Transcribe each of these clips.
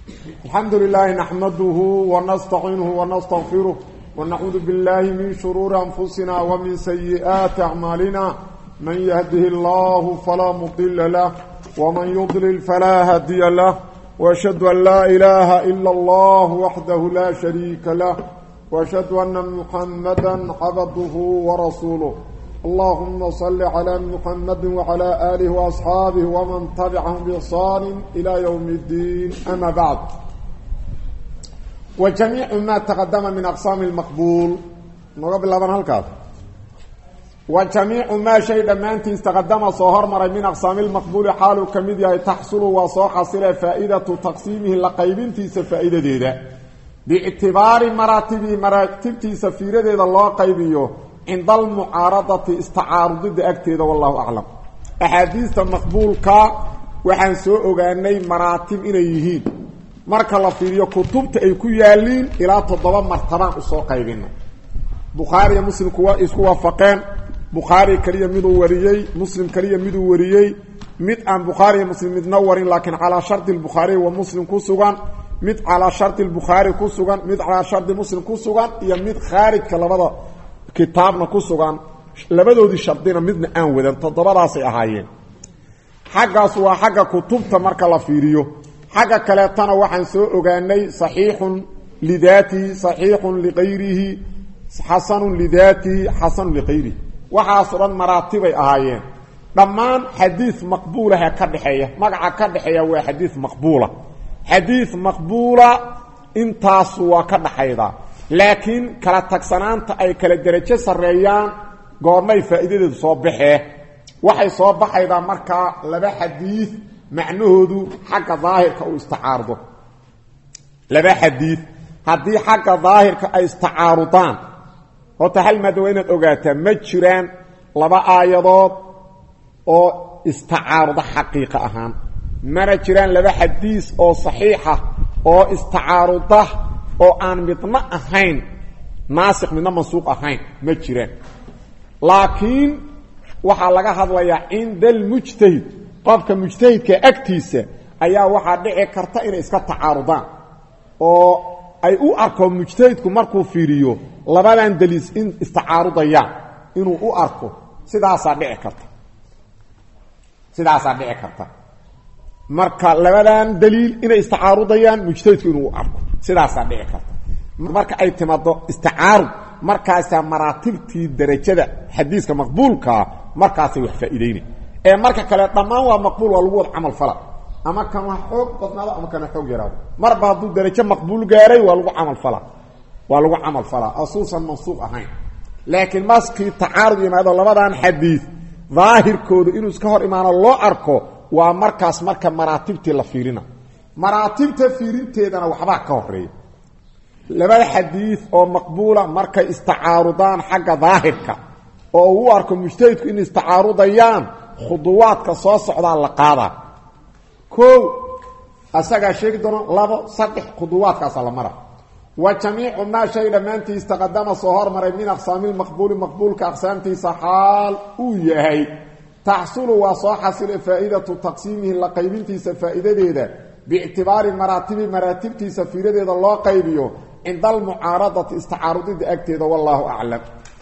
الحمد لله نحمده ونستعينه ونستغفره ونعوذ بالله من شرور أنفسنا ومن سيئات أعمالنا من يهده الله فلا مضل له ومن يضلل فلا هدي له وأشهد أن لا إله إلا الله وحده لا شريك له وأشهد أن محمدا عبده ورسوله اللهم صل على محمد وعلى آله وأصحابه ومن تبعهم بإحسان إلى يوم الدين أما بعد وجميع ما تقدم من أقسام المقبول نقبل لبن هالكاد وجميع ما شيء دمانتي استقدم صهر مر من أقسام المقبول حال كميديا تحصل وصوح حصل فائدة تقسيمه لقيبنتي سفائدة ديدا باعتبار مراتبه مراتبتي سفيرة ديدا الله قيبيه عند المعارضة استعارض ضد أكتيد والله أعلم أحاديث مقبولك وحن سوء أغاني مراتب إليهين marka la fiiriyo kutubta ay ku yaaliin ilaa toddoba martabaan usoo qaybina bukhaariya muslimku waa isku waafaqeen bukhaari kaliya miduu wariyey muslim kaliya miduu wariyey mid aan bukhaariya muslim midna warin laakiin calaa shardi bukhaari wa muslim ku sugan mid calaa shardi bukhaari ku sugan mid calaa shardi muslim ku sugan iyo mid khaarijka labada kitaabna ku sugan labadoodii shardina midna aan wadan toddobadaasay ahaayeen xaggaas waa xagga kutubta marka la fiiriyo xagga kaleetana waxaan soo ogaanay saxiixun lidaatihi saxiixun liqayrihi xasanun lidaatihi xasanun liqayrihi waxaasoo dhan maraatibay ahaayeen dhammaan xadiid maqbuulaha ka dhexeeya magaca ka dhexeeya waa xadiid maqbuula xadiid maqbuula intaas waa ka dhaxaydaa laakiin kala tagsanaanta ay kala derajo sarreeyaan goormay faa'iidadeedu soo baxee waxay soo baxaydaa markaa laba xadiid macnahoodu xagga daahirka uu istacaardo laba xadiid haddii xagga daahirka ay istacaarudaan horta hal maada waa inaad ogaataa ma jiraan laba aayadood oo istacaaruda xaqiiqa ahaan mana jiraan laba xadiis oo saxiixa oo istacaaruda oo aan midna ahayn naasik midna mansuuq ahayn ma jiraan laakiin waxaa laga hadlayaa cinda almujtahid qofka mujtahidka agtiisa ayaa waxaa dhici karta inay iska tacaarudaan oo ay u arko mujtahidku markuu fiiriyo labadan daliis in istacaarudayaan inuu u arko sidaasaa dhici karta sidaasaa dhici karta marka labadan daliil inay istacaarudayaan mujtahidku inuu u arko sidaasaa dhici karta marka ay timaado isticaarud markaasaa maraatibtii darajada xadiiska maqbuulkaa markaasay wax faa'iideynay ee marka kale dhammaan waa maqbuul waa lagu wada camal fala ama kan wax xoog badnaado ama kana xoog yaraado marba hadduu darajo maqbuul gaaray waa lagu camal fala waa lagu camal falaa asuusan mansuuq ahayn laakiin maskii tacaarud yimaado labadan xadiid daahirkooda inuu iska hor imaano loo arko waa markaas marka maraatibtii la fiirina maraatibta fiirinteedana waxbaa ka horeeya labada xadiid oo maqbuula markay istacaarudaan xagga daahirka oo uu u arko mujtahidku in istacaarudayaan khuduwaadka soo socdaa la qaadaa kow asagaa sheegi doono labo saddex khuduwaadkaasa la mara wa jamiicu maa shay dhammaantii istaqadama soo hormaray min aqsaami lmaqbuuli maqbuulka aqsaamtiisa xaal uu yahay taxsulu waa soo xasile faa'iidatu taqsiimihi la qaybintiisa faa'iidadeeda biictibaari maraatibi maraatibtiisa fiiradeeda loo qaybiyo cinda almucaaradati istacaarudida agteeda wallaahu aclam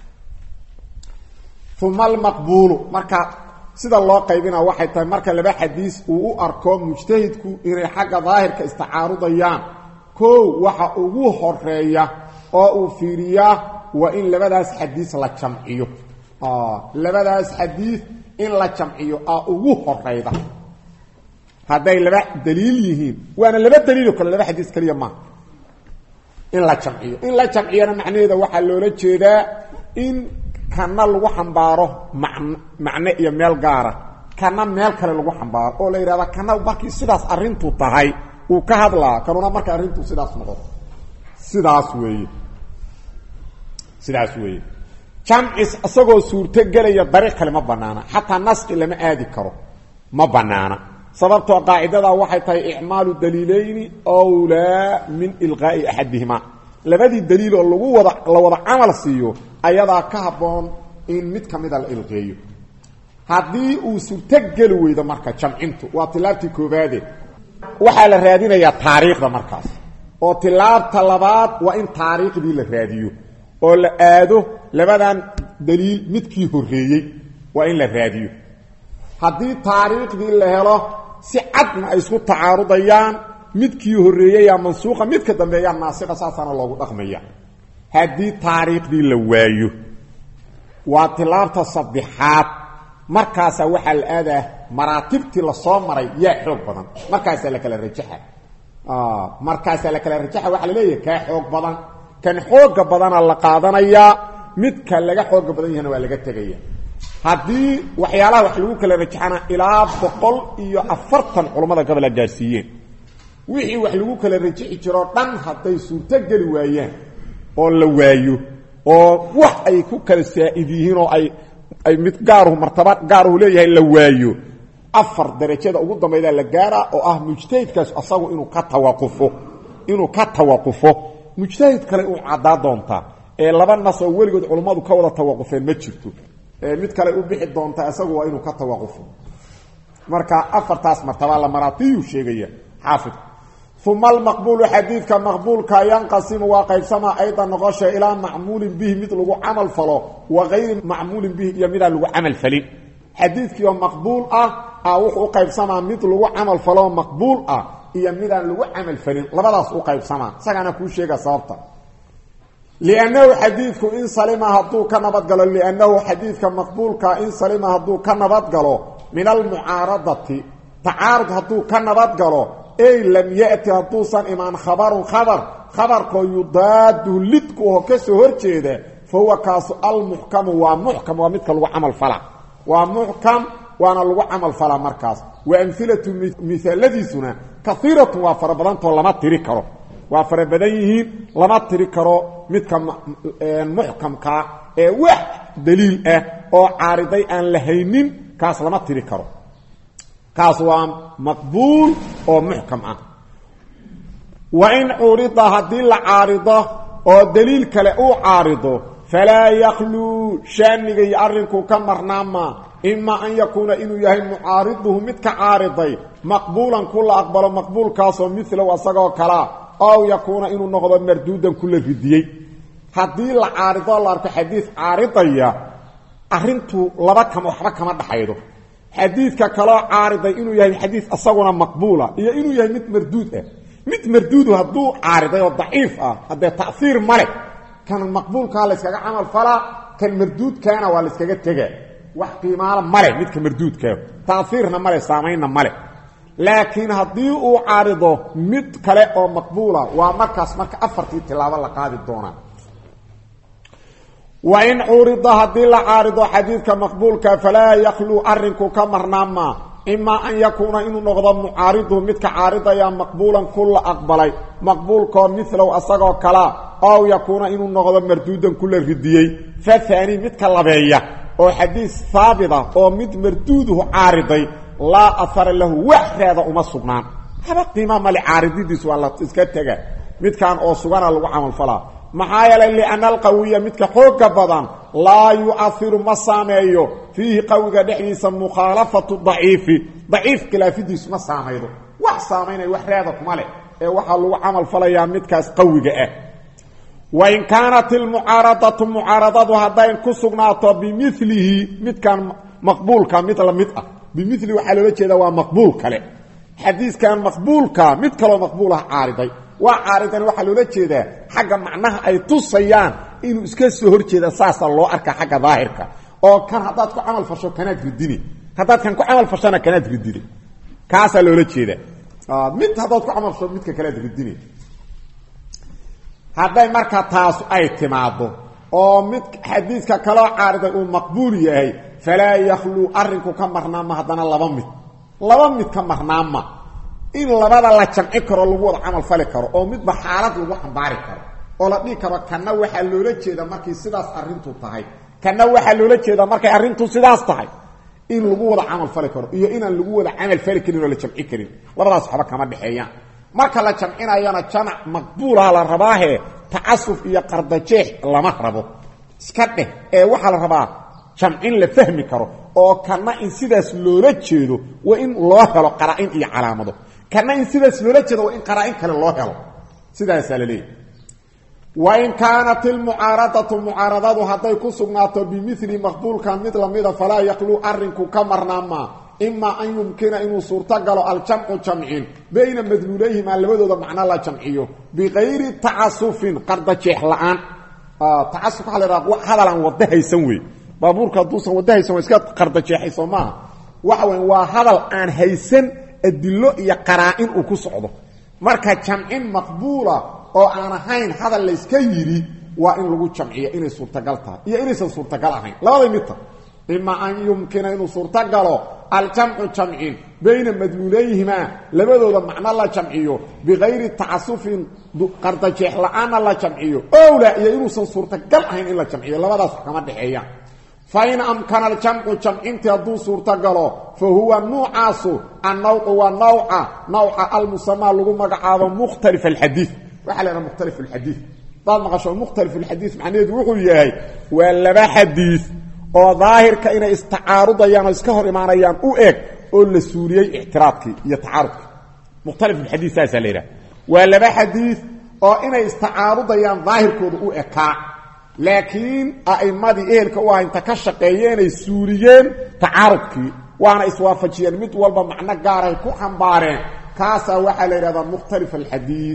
uma almaqbuulu marka sida loo qaybina waxay tahay marka laba xadiis uu u arko mujtahidku inay xagga daahirka istacaarudayaan kow waxa ugu horeeya oo uu fiiriyaa waa in labadaas xadiis la jamciyo labadaas xadiis in la jamciyo aa ugu horeyda hadday laba daliil yihiin waana laba daliiloo kale laba xadiis keliya maaha in la jamciyo in la jamciyana macnaheeda waxaa loola jeedaa in kana lagu xambaaro man macne iyo meel gaara kana meel kale lagu xambaaro oo la yidhahda kana markii sidaas arrintu tahay uu ka hadlaa kanuna marka arrintu sidaas noqoto sidaas weeye sidaas weeye jamcis isagoo suurto gelaya dariiq kale ma banaana xataa naski lama aadi karo ma banaana sababtoo qaacidadaa waxay tahay icmaalu daliilayni wlaa min ilqaa'i axadihima labadii daliil oo lagu wada la wada camal siiyo ayadaa ka habboon in mid ka mida la ilqeeyo haddii uu suurto geli weydo marka jamcintu waa tilaabtii koobaade waxaa la raadinayaa taariikhda markaas oo tilaabta labaad waa in taariikhdii la raadiyo oo la aado labadan daliil midkii horreeyey waa in la raadiyo haddii taariikhdii la helo si cadna ay isku tacaarudayaan midkii horreeyeyaa mansuuqa midka dambeeyaa naasiqa saasaana loogu dhaqmaya haddii taariikhdii la waayo waa tilaabta saddexaad markaasaa waxaa la aadaa maraatibtii lasoo maray yaa xoog badan markaasaa la kala rajaxa markaasaa la kala rajaxa waxaa la leeyahay kaa xoog badan kan xooga badana la qaadanayaa midka laga xooga badan yahana waa laga tegaya haddii waxyaalaha wax lagu kala rajaxana ilaa boqol iyo afartan culammada gobol a gaarsiiyeen wixii wax lagu kala rajixi jiroo dhan hadday suurtogeli waayaan oo la waayo oo wax ay ku kala saa'id yihiin oo ay ay mid gaaruhu martaba gaaruhu leeyahay la waayo afar darajada ugu dambaydaa la gaaraa oo ah mujtahidkaas asagu inuu ka tawaqufo inuu ka tawaqufo mujtahid kale uu caddaa doontaa ee laba nas oo weligood culummadu ka wada tawaqufeen ma jirto mid kale u bixi doontaa isagu waa inuu ka tawaqufo marka afartaas martaba la maraatiyuu sheegaya xaafid uma almaqbuulu xadiidka maqbuulka yanqasimu waa qaybsamaa aydan noqosha ilaa macmuulin bihi mid lagu camal falo wa gayri macmuulin bihi iyo midaan lagu camal falin xadiidkiioo maqbuul ah a wuxuu u qaybsamaa mid lagu camal faloo maqbuul ah iyo midaan lagu camal falin labadaas u qaybsamaa isagaana kuu sheega sababta liannahu xadiidku in salima hadduu ka nabadgalo liannahu xadiidka maqbuulka in salima hadduu ka nabadgalo min almucaaradati tacaarud hadduu ka nabadgalo ey lam yati hadduusan imaan khabarun khabar khabarkoo yudaadu lidku oo ka soo hor jeeda fa huwa kaasu almuxkamu waa muxkam waa midka lagu camal fala waa muxkam waana lagu camal falaa markaas wa amhilatu mihaaladiisuna kaiiratun waa fara badantoo lama tiri karo waa fara badan yihiin lama tiri karo midka muxkamkaa ee wax daliil ah oo caariday aan la haynin kaas lama tiri karo kaas waa maqbuul oo muxkam ah wa in curida haddii la caarido oo daliil kale uu caarido falaa yakluu shaaniga iyo arrinku ka marnaama ima an yakuuna inuu yahay mucaariduhu mid ka caariday maqbuulan ku la aqbalo maqbuulkaasoo milow asagoo kalaa ow yakuuna inuu noqdo marduudan kula ridiyey haddii la caarido la arko xadiid caaridaya arrintu laba kama waxba kama dhaxaydo xadiidka kaloo caariday inuu yahay xadiid asaguna maqbuula iyo inuu yahay mid marduud ah mid marduudu hadduu caariday oo daciif ah haddee taiir male kan maqbuulkaa layskaga camal falaa kan marduudkaana waa layskaga tega wax qiimaala male midka marduudkaa taiirna male saamaynna male laakiin haddii uu caarido mid kale oo maqbuula waa markaas marka afartii tilaabo la qaadi doonaa wain curida haddii la caarido xadiidka maqbuulka falaa yakluu arinku ka marnaama imaa an yakuuna inuu noqdo mucaariduhu midka caaridaya maqbuulan ku la aqbalay maqbuulkoo milow asagoo kalaa ow yakuuna inuu noqdo marduudan kula ridiyey fahaani midka labeeya oo xadiis haabita oo mid marduuduhu caariday laa ahara lahu wax raada uma sugnaan haba qiima male caarididiis waa la iska tega midkan oo sugana lagu camalfalaa maxaa yeelay lianna alqawiya midka xooga badan laa yu'airu ma saameeyo fiihi qawiga dhexdiisa mukhaalafatu daciifi daciif khilaafidiisu ma saamaydo wax saamaynaya wax raada kuma leh ee waxaa lagu camal falayaa midkaas qawiga ah wain kaanat ilmucaaradatu mucaaradadu hadday ku sugnaato bimilihi midkan maqbuulka mid la mid ah bimili waxaa loola jeeda waa maqbuul kale xadiiskan maqbuulka mid kaloo maqbuul ah caariday waa caaridan waxaa loola jeedaa xagga macnaha ay tusayaan inuu iska soo hor jeeda saasa loo arka xagga daahirka oo kan haddaad ku camal fasho kanaad ridini haddaad kan ku camal fashona kanaad ridini kaasaa loola jeeda mid haddaad ku camal fasho midka kalead ridini hadday marka taasu ay timaado oo mid xadiidka kaloo caariday uu maqbuul yahay falaa yakluu arrinku ka marnaama haddana laba mid laba mid ka marnaama in labada la jamci karo lagu wada camal fali karo oo midba xaalad lagu xambaari karo oo la dhihi karo kanna waxaa loola jeeda markay sidaas arrintu tahay kanna waxaa loola jeeda markay arrintu sidaas tahay in lagu wada camal fali karo iyo inaan lagu wada camal fali karin oo la jamci karin labadaas waxba kama dhexeeyaan marka la jamcinayana jamac maqbuulaha la rabaahe tacasuf iyo qardajeex lama rabo iska dheh ee waxaa la rabaa jamcin la fahmi karo oo kana in sidaas loola jeedo waa in loo helo qara-in iyo calaamado kana in sidaas loola jeedo waa in qaraa-in kale loo helo sidaasaa la leeyahy wain kaanat ilmucaaradatu mucaaradadu hadday ku sugnaato bimili maqbuulkan mid lamida falaa yaqluu arinku ka marnaamaa imaa an yumkina inuu suurtogalo aljamcu jamcin bayna madluulayhimaa labadooda macno la jamciyo bikayri tacasufin qardajeex la-aan tacasuf waxa la ydhaha hadalaan wada haysan wey baabuurka hadduusan wada haysan waa iska qardajeexayso maaha waxa weya waa hadal aan haysan adilo iyo qaraa-in uu ku socdo marka jamcin maqbuula oo aan ahayn hadal layska yidhi waa in lagu jamciyo inay suurtagal tahay iyo inaysan suurtagal ahayn labaday midta ima an yumkina inuu suurtogalo aljamcu jamcin bayna madluulayhimaa labadooda macno la jamciyo bikayri tacasufin qardajeex la-aanna la jamciyo owla iyo inuusan suurtagal ahayn in la jamciyo labadaas wax kama dhexeeyaan fain amkana aljamcu jamcintii hadduu suurtogalo fa huwa nuucaasu annawcu waa nawca nawca almusamaa lagu magacaabo mukhtalif alxadiid waxaa la ydhaha mukhtalif alxadiid hadaad maqasho mukhtalif alxadiid macnaheedu wuxuu yahay waa laba xadiid oo daahirka inay istacaarudayaan oo iska hor imaanayaan u eg oo la suuliyey ictiraadkii iyo tacaarudkii mukhtalif alxadiid saasaa la yidhaha waa laba xadiid oo inay istacaarudayaan daahirkooda u ekaa laakiin a'immadii ehelka u ah inta ka shaqeeyeenay suuliyeen tacaarudkii waana iswaafajiyeen mid walba macno gaaray ku xambaareen kaasaa waxaa la yidhahdaa mukhtalif alxadiid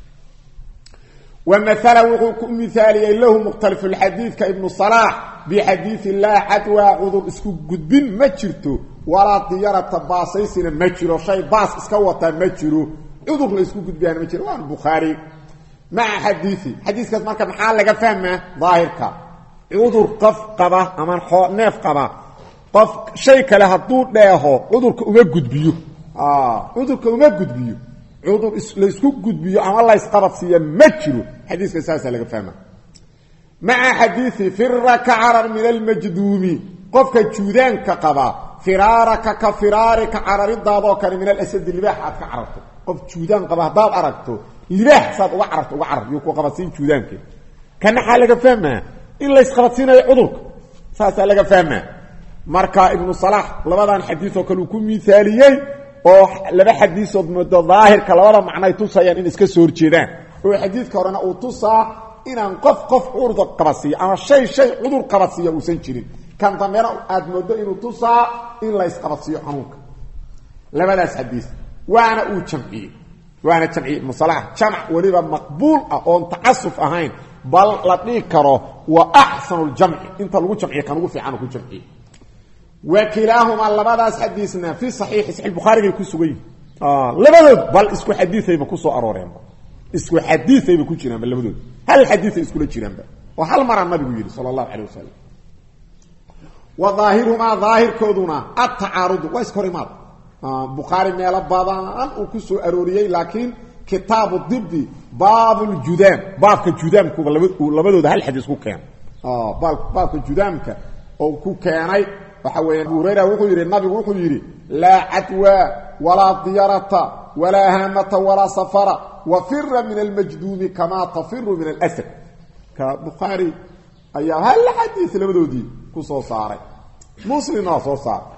wamaala wuxuu ku mihaaliyey lahu mukhtalifulxadiidka ibnu salaax bixadiidi laa cadwaa cudur isku gudbin ma jirto walaa diyarata baasaysina ma jiro shay baas iska wataa ma jiro cudur la isku gudbiyaana ma jiro waana bukhaari maca xadiii xadiiskaas marka maxaa laga fahmaa daahirka cudur qof qaba ama neef qaba qof shay kale hadduu dheeho cudurka uma gudbiyo cudurka uma gudbiyo cudur laysku gudbiyo ama laysqabadsiiya ma jiro xadiiska saasaa laga fahma maca xadiii firaka carar min almajduumi qofka juudaanka qaba firaaraka ka firaarika cararidaadoo kale min alasadi libaax aad ka cararto qof juudaan qaba haddaad aragto libaax saad uga cararto uga carar iyo ku qabadsiin juudaanka kana xaa laga fahmaa in laysqabadsiinayo cudurka saasaa laga fahmaa marka ibnu salaax labadan xadiioo kale uu ku miaaliyey oo laba xadiisood moodo daahirka labada macnoay tusayaan in iska soo horjeedaan oo xadiidka horena uu tusaa inaan qof qof cudur qabadsiiyo ama shay shay cudur qabadsiiya uusan jirin kan dambena aad moodo inuu tusaa in la ysqabadsiiyo xanuunka labadaas xadiis waana uu jamciyey waana jamciyey ibnu salax jamc weliba maqbuul ah oon tacasuf ahayn bal la dhihi karo wa axsanu ljamci inta lagu jamciye kan ugu fiican ku jamciye wa kilaahumaa labadaas xadiisna fi saxiixi saxiix bukhaarigay ku sugan yihin labadood bal isku xadiiayba kusoo arooreenba isku xadiiayba ku jiraanba labadood hal xadiiay iskula jiraanba oo hal maraa nabigu yidhi sala allahu calay wasalam wa daahirumaa daahirkooduna atacaarudu waa iska hor imaad bukhaari meelo badan uu ku soo arooriyey laakiin kitaabu dibi baabuljudaam baabka judaamkuba labadooda hal xadiis ku keenay baabka judaamka oo ku keenay waxa weya abu hurayra wuxuu yidhi nabigu wuxuu yidhi laa cadwa walaa diyarata walaa haamata walaa safara wafira min almajduumi kamaa tafiru min alsad ka bukhaari ayaa hal xadiis labadoodii ku soo saaray muslimna waa soo saaray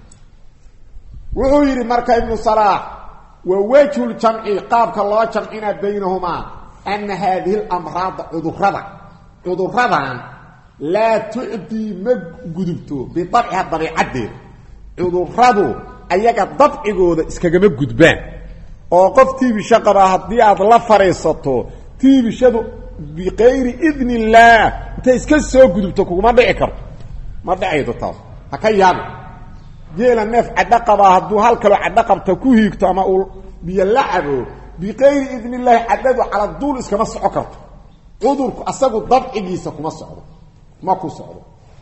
wuxuu yidhi marka ibnu salaax wa wejhu ljamci qaabka loo jamcina baynahumaa ana haadihi lamraada cudurada cuduradan laa tucdii ma gudubto bidabciha dabiicaddeeda cuduradu ayaga dabcigooda iskagama gudbaan oo qof tiibisho qabaa haddii aad la fadhiisato tiibishadu bikayri idn illaah intay iska soo gudubto kuguma dhici karto ma dhacaydo taas ha ka yaabi geela neef cadho qabaa hadduu hal kaloo cadho qabta ku hiigto ama uu biyo la cabo bikayri idn illaahi cadhadu cala duul iskama soco karto cudurku asagu dabcigiisa kuma socdo ma ku socdo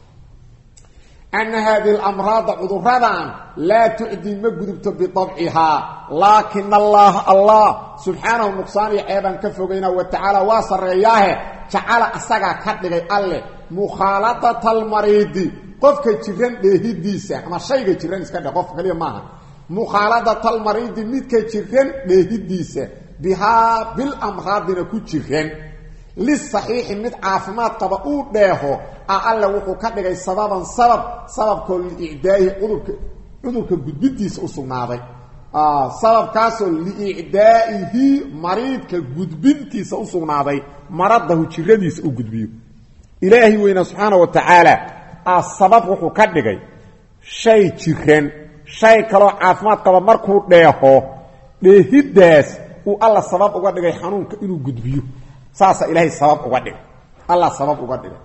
ana haadihi alamraada cuduradan laa tucdii ma gudubto bidabcihaa laakina allaha allah subxaanahu nuqsaan iyo ceebaan ka fogayna wa tacaala waa sarreeyaahe jacala asagaa ka dhigay alleh mukhaaladata almariidi qofka jiran dheehidiisa ama shayga jiran iska dhe qofka kaliya maaha mukhaaladata almariidi midka jiran dheehidiisa bihaa bilamraadina ku jiran lisaxiixi mid caafimaad qaba uu dheeho a alle wuxuu ka dhigay sababan sabab sababkoo liicdaa'ihi cudurka cudurka gudbidiisa u sugnaaday sababkaasoo liicdaa'ihi mariidka gudbintiisa u sugnaaday maradahu jiradiisa u gudbiyo ilaahi weyna subxaana wa tacaala a sabab wuxuu ka dhigay shay jiran shay kaloo caafimaad qaba markuu dheeho dheehiddaas uu alla sabab uga dhigay xanuunka inuu gudbiyo saasaa ilaahay sabab uga dhigay alla sabab uga dhigay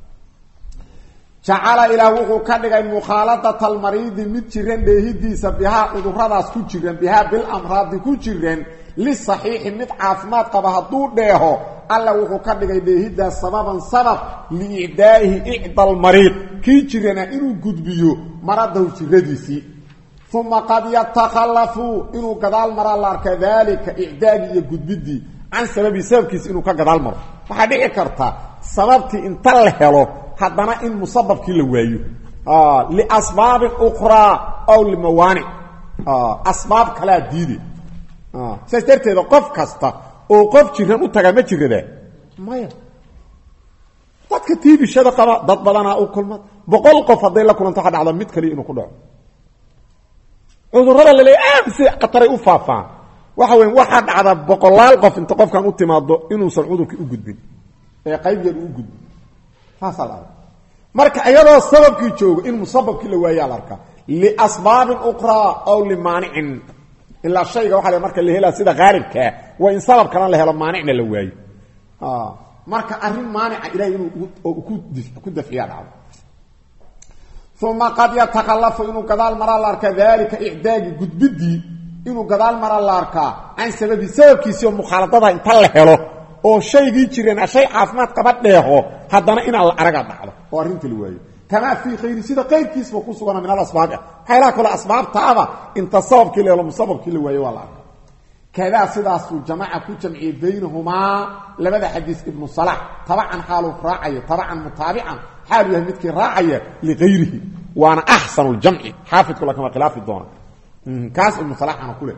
jacala ilaah wuxuu ka dhigay mukhaaladata almariidi mid jiran dheehidiisa bihaa cuduradaas ku jiran bihaa bilamraadi ku jiran lisaxiixi mid caafimaad qaba hadduu dheeho alla wuxuu ka dhigay dheehidaas sababan sabab liicdaa'ihi icda almariid kii jirana inuu gudbiyo maradahu jiradiisii uma qad yatakhallafu inuu gadaal maraa la arka daalika icdaagii iyo gudbidii can sababii sababkiisa inuu ka gadaal maro waxaa dhici karta sababtii inta la helo haddana in musababkii la waayo liasbaabin ukraa aw limawaanic asbaab kalaa diide saas darteeda qof kasta oo qof jiran u tagaa ma jiradaa maya dadka tiibishada qaba dad badanaa u kulma boqol qof hadday la kulanto waxa dhacda mid kaliya inuu ku dhaco cudurrada laleeya aad si khataray u faafaan waxa weya waxaa dhacda boqolaal qof inta qofkan u timaado inuusan cudurkii u gudbin ee qayb yar uu gudbin saasaa la arka marka iyadoo sababkii joogo in musababkii la waayaa la arkaa liasbaabin ukraa aw limaanicin ilaa shayga waxa l marka la helaa sida haalibkaa waa in sabab kalena la helo maanicna la waayo marka arrin maanica ilahay inuu ku dafciya dhacdo uma qad yatakhallafu inuu gadaal maraa la arkaa daalika icdaagi gudbidii inuu gadaal maraa la arkaa can sababi sababkiisii oo mukhaaladada inta la helo oo shaygii jireen shay caafimaad qaba dheeho haddana inaan la araga dhacdo oo arrinta la waayo kamaa fii khayri sida qayrkiisba ku sugana min alasbaabi ah waxaylaha kale asbaabtaaba inta sababkii la helo musababkii la waayo waa la arka kadaa sidaasuu jamaca ku jamciyey baynahumaa labada xadiis ibnu salax tabacan xaaluu raacayo tabacan mutaabican xaalu yahay midkii raacaya liayrihi waana axsanu ljamci xaafidku lakama khilaafi doona kaas ibnu salaxana ku leh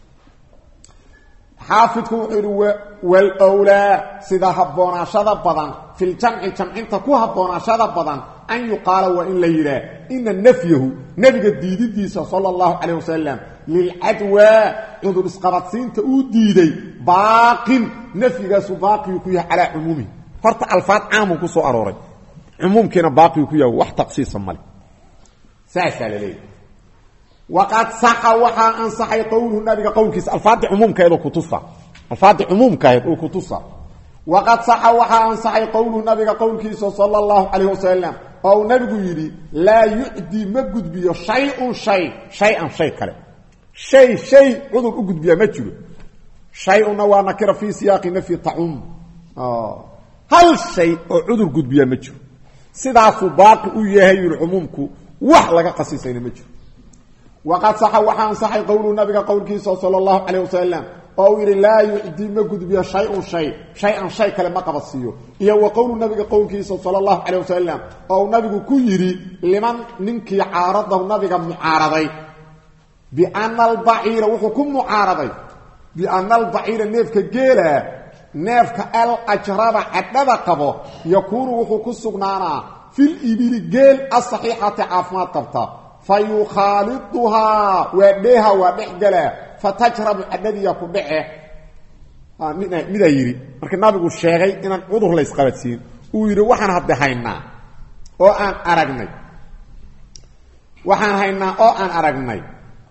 xaafidku wuxuu yidhi wlwlaa sida habboonaashada badan fi ljamci jamcinta ku habboonaashada badan an yuqaala waa in la yidhaah ina nafyahu nebiga diididiisa sala allahu calayh wasalam lilcadwaa cudur isqabadsiinta uu diiday baaqin nafyigaasu baaqiyuu ku yahay calaa cumuumihi horta alfaad caamuu ku soo arooray cumuumkiina baaqiyuu ku yahay wax taqsiisa male saasaa la leeyahy waqad saxa waxaa ansaxay qowluhu nabiga qowlkiisa alfaadii cumuumkaeed kutusa alfaadii cumuumkaeed uu kutusa waqad saxa waxaa ansaxay qowluhu nabiga qowlkiisa sala allahu calayh wasalam oo uu nabigu yidhi laa yucdii ma gudbiyo shay-un shay shay-an shay kale shay shay cudur u gudbiyaa ma jiro shay-unna waa nakira fii siyaaqi nafyi tacum hal shay oo cudur gudbiyaa ma jiro sidaasuu baaqi u yahay yidhi cumuumku wax laga qasisayna ma jiro waqad saxa waxaa ansaxay qowluhu nabiga qowlkiisa sala allahu calayh wasalam oo uu yidhi laa yucdii ma gudbiyo shay-un shay shay-an shay kale ma qabadsiiyo iyo wa qowlu nabiga qowlkiisa sala allahu calayh wasalam oo uu nabigu ku yidhi liman ninkii caaradahu nabiga mucaaraday biana albaciira wuxuu ku mucaaraday biana albaciira neefka geelaa neefka al ajraba cadhada qabo yakuunu wuxuu ku sugnaanaa fil ibili geel asaxiixati caafimaad qabta fa yukhaaliduhaa waa dheeha waa dhex galaa fatajrabu cadhadiya ku dhece midaa yidhi marka nabigu sheegay inaan cudur la ysqabadsiin uu yidhi waxaan hadde haynaa oo aan aragnay waxaan haynaa oo aan aragnay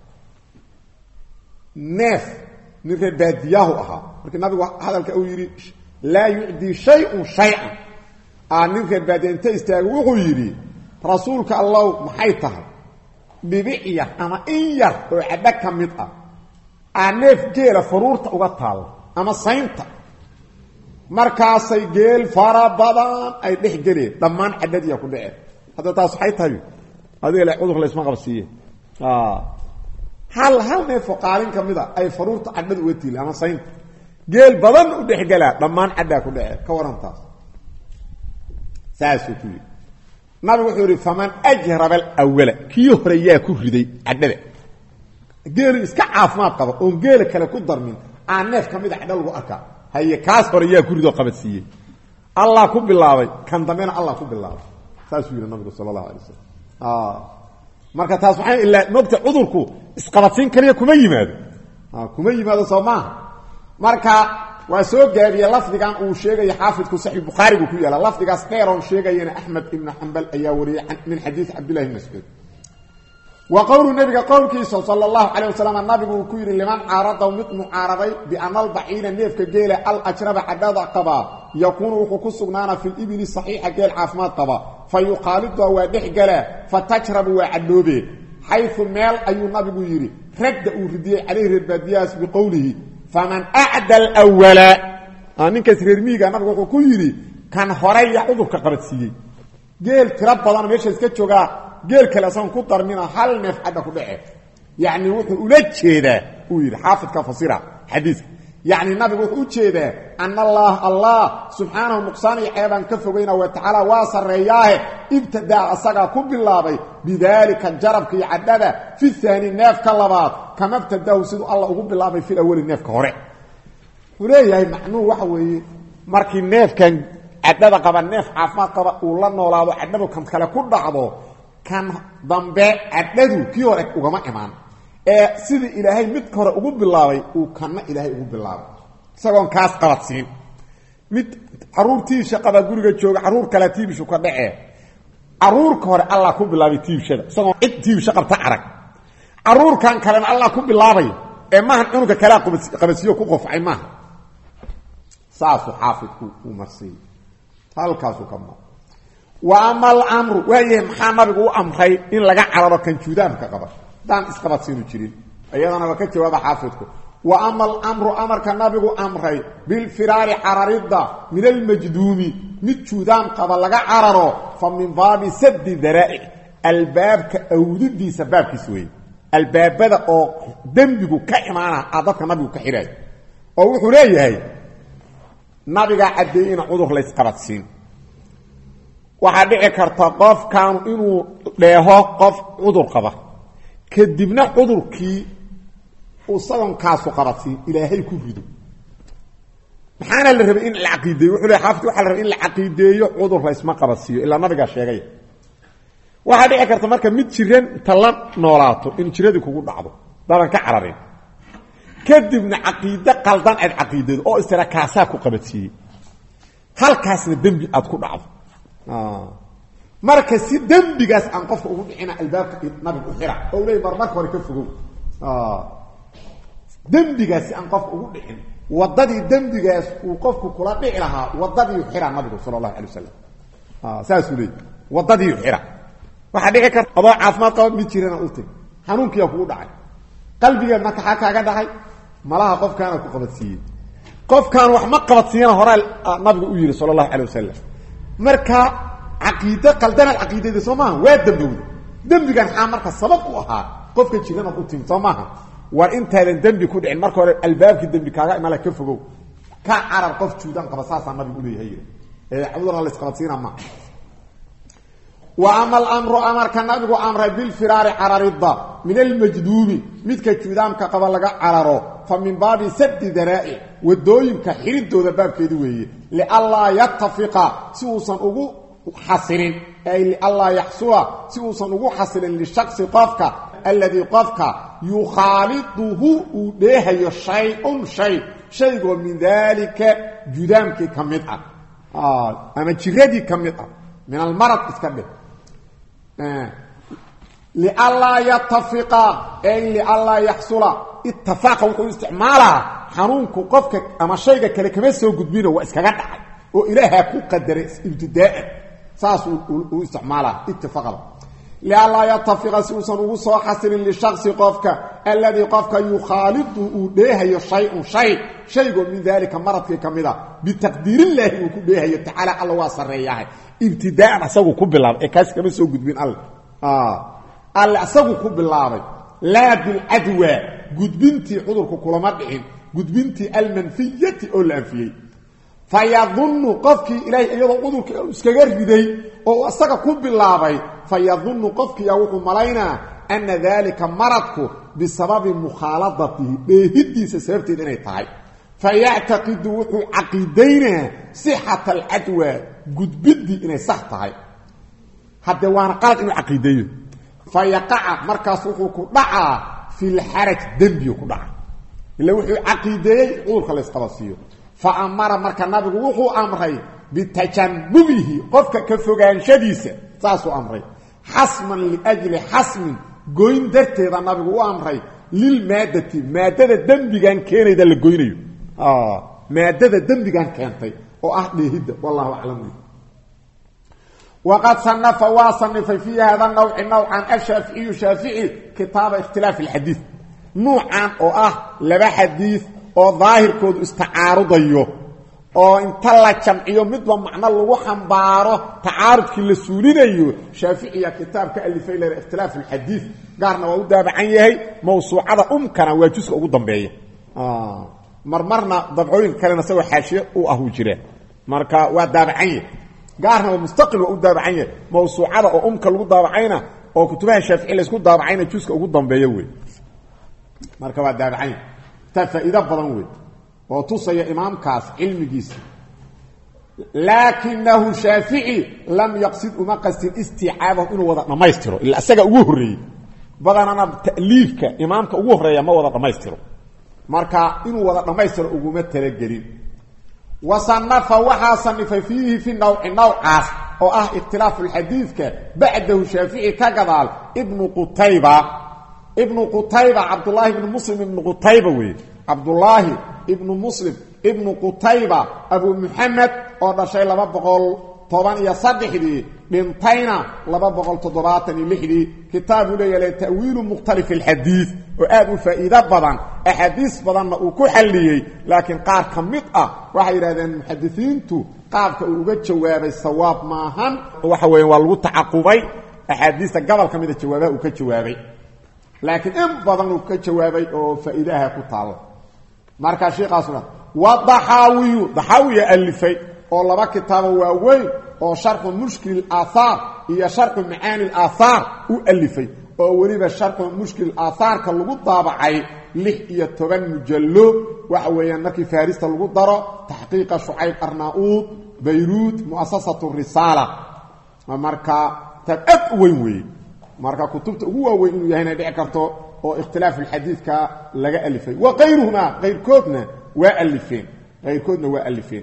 neef nin reer baadiyaahu ahaa markii nabigu hadalka uu yidhi laa yucdii shay-un shay-an aa nin reer baadiya inta istaago wuxuu yidhi rasuulka allow maxay tahay dhibic yar ama in yar oo cadho ka mid ah aa neef geela faruurta uga taalla ama saynta markaasay geel fara badan ay dhex geleen dhammaan cadhadiya ku dhaceen hadda taas waxay tahay adiga le cudur laysma qabsiiye hal hal neefoo qaalin ka mid a ay faruurta cadhada uga tiili ama saynta geel badan u dhexgelaa dhammaan cadhaa ku dhacee ka waran taas saasuu ku yidhi nabigu wuxuu yihi faman ajraba alawala kii hore yaa ku riday cadhada geelu iska caafimaad qaba oon geela kale ku darmin aan neef ka mid a cadho lagu arkaa haye kaas hore yaa ku ridoo qabadsiiyey allah ku bilaabay kan dambena allah ku bilaabay saasuu yidhi nabigu sala allahu alay wasalam marka taas waxaa ilaa mogta cudurku isqabadsiin kaliya kuma yimaado kuma yimaado soo maaha marka waa soo gaabiye lafdigan uu sheegaya xaafidku saxi bukhaarigu ku yaala lafdigaas dheeroon sheegayana axmed ibnu xambal ayaa wariyey min xadiid cabdillahi bn mascuud wa qowlu nabiga qowlkiisa sala allahu calayh wasalam nabigu uu ku yidhi liman caaradaw mid mucaaraday biana albaciina neefka geela alajraba cadhada qabaa yakuunu wuxuu ku sugnaana fi libili saxiixa geel caafimaad qaba fa yuqaaliduha waa dhex galaa fa tajrabu waa cadhoobe xayu meel ayuu nabigu yidhi radda uu ridiyey calayhi reerbaadiyahaas biqowlihi faman acda alwala ninkaas reermiiga nabigu wuxuu ku yidhi kan horeya cudurka qabadsiiyey geel tiro badan meesha iska joogaa geel kale asagoon ku darmina hal neef cadha ku dhace yacni wuxuu ula jeedaa uu yidhi xaafidka fasira xadiiska yacni nabigu wuxuu u jeedaa ana allah allah subxaanahu nuqsaan iyo ceebaan ka fogayna wa tacaala waa sarreeyaahe ibtadaa asagaa ku bilaabay bidaalika jarabka iyo cadhada fi haani neefka labaad kama btadahu siduu alla ugu bilaabay fi awali neefka hore wuxuu leeyahay macnuhu waxa weeye markii neefkan cadhada qaba neef caafimaad qaba uu la noolaado cadhadu kan kale ku dhacdo kan dambe cadhadu kii hore ugama imaan ee sidii ilaahay midka hore ugu bilaabay uu kanna ilaahay ugu bilaabay isagoon kaas qabadsiin mid caruurtiisha qaba guriga jooga caruur kale tiibishu ka dhacee caruurka hore allah ku bilaabay tiibshada isagoon cid tiibisho qabta arag caruurkan kalena allah ku bilaabay ee maahan cunuga kalea qabadsiiyo ku qofcay maaha saasuu xaafidku uu marsiiyey halkaasuu ka ma wa ama alamru waayahay maxaa nabigu u amray in laga cararo kan juudaamka qaba daan isqabadsiinu jirin iyadana waa ka jawaaba xaafidku wa ama alamru amarka nabigu amray bilfiraari cararidda min almajduumi mid juudaam qaba laga cararo fa min baabi sadi daraa'ic albaabka awdidiisa baabkiis weeye albaabada oo dembigu ka imaana a dadka nabigu ka xihaayo oo wuxuu leeyahay nabigaa caddeeyey ina cudur laysqabadsiin waxaa dhici karta qofkaanu inuu dheeho qof cudur qaba kadibna cudurkii isagonkaasu qabadsiin ilaahay ku rido maxaana la rabay in la caqiideeyo wuxuu le xaafid waxa la rabay in la caqiideeyo cudur laysma qabadsiiyo ilaa nabigaa sheegaya waxaa dhici karta marka mid jiran inta la noolaato in jiradii kugu dhacdo dadan ka cararin kadibna caqiide qaldan aad caqiideedo oo istira kaasaa ku qabadsiiyey halkaasna dembi aad ku dhacdo marka si dembigaas aan qofka ugu dhicina albaabka nabiga u xira oo leey mar marka hore ka fogow dembigaas si aan qofka ugu dhicin wadadii dembigaas uu qofku kula dhici lahaa wadadii xira nabigu sala allahu alay wasalam saasuu leey wadadii xira waxaa dhici karta adoo caafimaad qaba mid jirana u teg xanuunkiyaa kugu dhacay qalbigeed marka xaa kaaga dhacay malaha qofkaana ku qabadsiiyey qofkaan wax ma qabadsiiyana horaa nabigu u yihi sala allahu alay wasalam marka caqiide qaldanaad caqiidada soo maaha waa dembowda dembigan xaa marka sabab u ahaa qofka jiranaad u timi soo maaha war intaadan dembi ku dhicin marka hore albaabkii dembi kaaga imala ka fogow ka carar qof juudan qaba saasaa nabigu uleeyahay yii ee cudurna laysqabadsiina ma wa ama alamru amarka nabigu amray bilfiraari cararidda min almajduumi midka juudaamka qaba laga cararo fa min baabi sadi daraa'ic wadooyinka xiridooda baabkeedi weeye lianlaa yatafiqa si uusan ugu xasilin ay lianlaa yaxsula si uusan ugu xasilin lishaqsi qofka alladii qofka yukhaaliduhu uu dheehayo shay-un shay shaygoo min daalika judaamkii ka mid ah ama jiradii ka mid ah min almarad iska dheh lianlaa yatafiqa ay lianlaa yaxsula itafaaqa wuxuu isticmaalaa xanuunku qofka ama shayga kale kama soo gudbino waa iskaga dhacay oo ilaahaa ku qadaray ibtidaaan saas uu isticmaalaa itifaqada lianlaa yatafiqa si uusan ugu soo xasilin lishaqsi qofka alladii qofka yukhaalidu uu dheehayo shay-un shay shaygoo min daalika maradkii ka mid a bitaqdiirillaahi uu ku dheehayo tacaala alla waa sarreeyahay ibtidaaan asagu ku bilaabay ee kaas kama soo gudbin alle alle asagu ku bilaabay laa bilcadwa gudbintii cudurku kulama dhicin gudbintii almanfiyati oo la anfiyey fa yadunnu qofkii ilaahay iyadoo cudurka iskaga riday oo isaga ku bilaabay fa yadunnu qofkiiyaa wuxuu malaynaa ana daalika maradku bisababi mukhaaladatihi dheehidiisa sababteed inay tahay fa yactaqidu wuxuu caqiidaynaa sixata alcadwa gudbiddii inay sax tahay haddee waana qalad inuu caqiideeyo fa yaqaca markaas wuxuu ku dhacaa fi lxaraj dembiyu ku dhaca ila wuxuu caqiideeyey cudurka la ysqabasiiyo fa amara marka nabigu wuxuu amray bitajannubihi qofka ka fogaanshadiisa saasuu amray xasman liajli xasmin goyn darteeda nabigu u amray lilmaadati maadada dembigan keenayda la goynayo maadada dembigan keentay oo ah dheehidda wallahu aclam waqad sanafa waa sanifay fii hada nawci nawcan ashaaficiyu shaafici kitaaba ikhtilaaf alxadiid nuucan oo ah laba xadiid oo daahirkoodu istacaarudayo oo inta la jamciyo midba macno lagu xambaaro tacaarudkii la suulinayo shaaficiya kitaab ka alifay le ikhtilaaf alxadiid gaarna waa u daabacan yahay mawsuucada umkana waa juska ugu dambeeya marmarna dabcooyinka kalena isagoo xaashiye u ah uu jira marka waa daabacan yahay gaarna waa mustaqil waa u daabacan yahay mawsuucada oo umka lagu daabacayna oo kutubaha shaafici laysku daabacayna juska ugu dambeeya wey marka waa daabacan yahay taa faa'iido badan wey oo tusaya imaamkaas cilmigiisa laakinahu shaafici lam yaqsid uma qastin isticaabahu inuu wada dhammaystiro ila isaga ugu horreeyey badanana ta'liifka imaamka ugu horreeya ma wada dhammaystiro marka inuu wada dhammaystiro uguma talagelin wa sanafa waxaa sanifay fiihi fi nawci nawcaas oo ah ikhtilaafu lxadiidka bacdahu shaafici ka gadaal ibnu qutayba ibnu qutayba cabdullaahi ibnu muslim ibnu qutayba weeye cabdullaahi ibnu muslim ibnu qutayba abu muxamed oo dhashay laba boqol toban iyo saddexdii dhintayna laba boqol toddobaatan iyo lixdii kitaabuu leeyahay ta'wiilu mukhtalif alxadiid oo aad u faa'iido badan axaadiis badanna uu ku xalliyey laakiin qaar ka mid ah waxay yidhahdeen muxadisiintu qaabka uu uga jawaabay sawaab maahan waxa weeye waa lagu tacaqubay axaadiista gobol ka mida jawaabaha uu ka jawaabay laakiin in badan uu ka jawaabay oo faa'iidaha ku taalla markaa sheikaasuna wa daxaawiyu daxaawiya alifay oo laba kitaabo waaweyn oo sharxu mushkil aaahaar iyo sharxu macaani aaahaar u alifay oo weliba sharxu mushkil aaahaarka lagu daabacay lix iyo toban mujallo waxa weeyaan markii farista lagu daro taxqiiqa shucayb arnauud bayruud muasasatu risaala marka taab aad u weyn weeye marka kutubta ugu waaweyn inuu yahay inay dhici karto oo ikhtilaafu xadiidka laga alifay wa kayruhumaa kayrkoodna waa alifeen kayrkoodna waa alifeen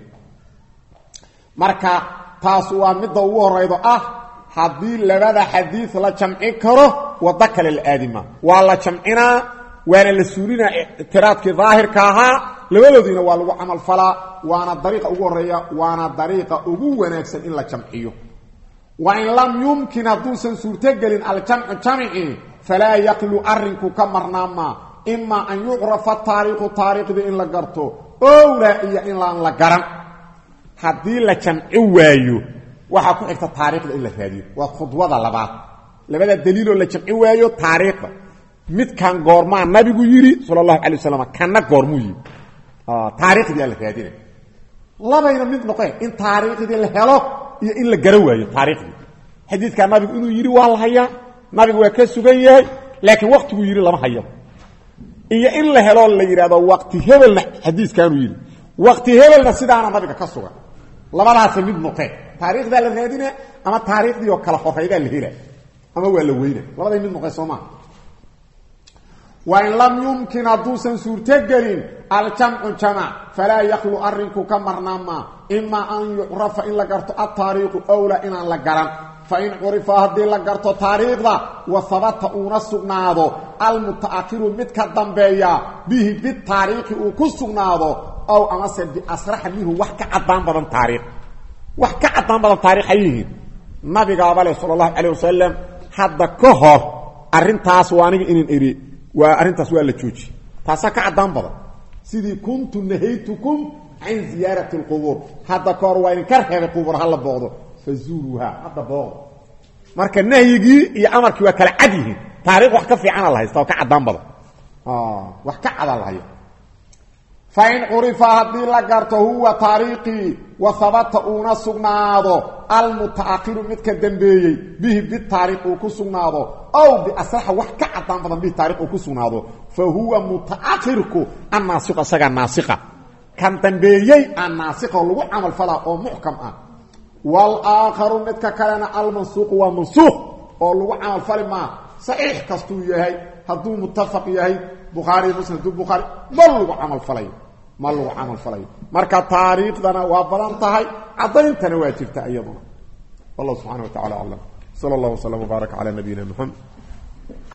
marka taas waa midda ugu horaydo ah haddii labada xadiid la jamci karo waddo kale la aadima waa la jamcinaa waana la suulinaa ictiraadkii daahirka ahaa labadoodiina waa lagu camal falaa waana dariiqa ugu horeeya waana dariiqa ugu wanaagsan in la jamciyo wain lam yumkin hadduusan suurtogelin aljamcu jamci falaa yaqlu arrinku ka marnaamaa imaa an yucrafa taariikhu taariikhdii in la garto owlaa iyo in laan la garan haddii la jamci waayo waxaa ku xigta taariikhda in la raadiyo waa khudwada labaad labada daliiloo la jamci waayo taariikhda midkan goormaa nabigu yidhi sala allahu alay wasalam kanna goormuu yidhi taariikhdiaa la raadina labayna mid noqeen in taariikhdii la helo iyo in la gara waayo taariikhdii xadiidkaa nabigu inuu yidhi waa la hayaa nabigu waa ka sugan yahay laakiin waktiguu yidhi lama hayo iyo in la helo la yidhahdo waqti hebelna xadiiskaanuu yidhi waqti hebelna sidaana nabiga ka sugan labadaasa mid noqeen taariikhdaa la raadina ama taariikhdii oo kala horaydaa la hela ama waa la weyna labaday mid noqeen soo maa wain lam yumkin hadduusan suurtogelin aljamcu jamac falaa yaklu arrinku ka marnaamaa imaa an yucrafa in la garto altaariikhu owlaa inaan la garan fain curifa haddii la garto taariikhda wa habata uuna sugnaado almuta'akhiru mid ka dambeeya bihi bitaariikhi uu ku sugnaado ow amase biasraxa minhu wax ka cadaan badan taariikh wax ka cadaan badan taarikh ay yihiin nabigaaba leh sala allahu calayh wasalam hadda ka hor arrintaas waa aniga inin eri waa arrintaas waa la jooji taasaa ka caddaan badan sidii kuntu nahaytukum can ziyaarati alqubuur hadda ka hor waa idinka reebay qubuur hala booqdo fazuuruuha hadda booqdo marka nahyigii iyo amarkii waa kala cad yihiin taarikh wax ka fiicana la haysta oo ka caddaan badan wax ka cada la haya fain curifa haddii la garto huwa taariikhii wa habata uuna sugnaado almuta'akhiru midka dambeeyey bihi bitaariikh uu ku sugnaado ow biasraxa wax ka cadaan badan bihi taarikh uu ku sugnaado fa huwa muta'akhirku annaasiqu isagaa naasiqa kan dambeeyey aan naasiqa oo lagu camal falaa oo muxkam ah walaakharu midka kalena almansuuqu waa mansuuq oo lagu camal fali maa saxiix kastuu yahay hadduu muttafaq yahay bukhaari muslim hadduu bukhaari ma lagu camal falayo ma lagu camal falayo marka taariikhdana waa badan tahay caddayntana waa jirta iyaduna wallahu subxana wa tacala aclam sala allah waslama wbaarak calaa nabiyina muxamed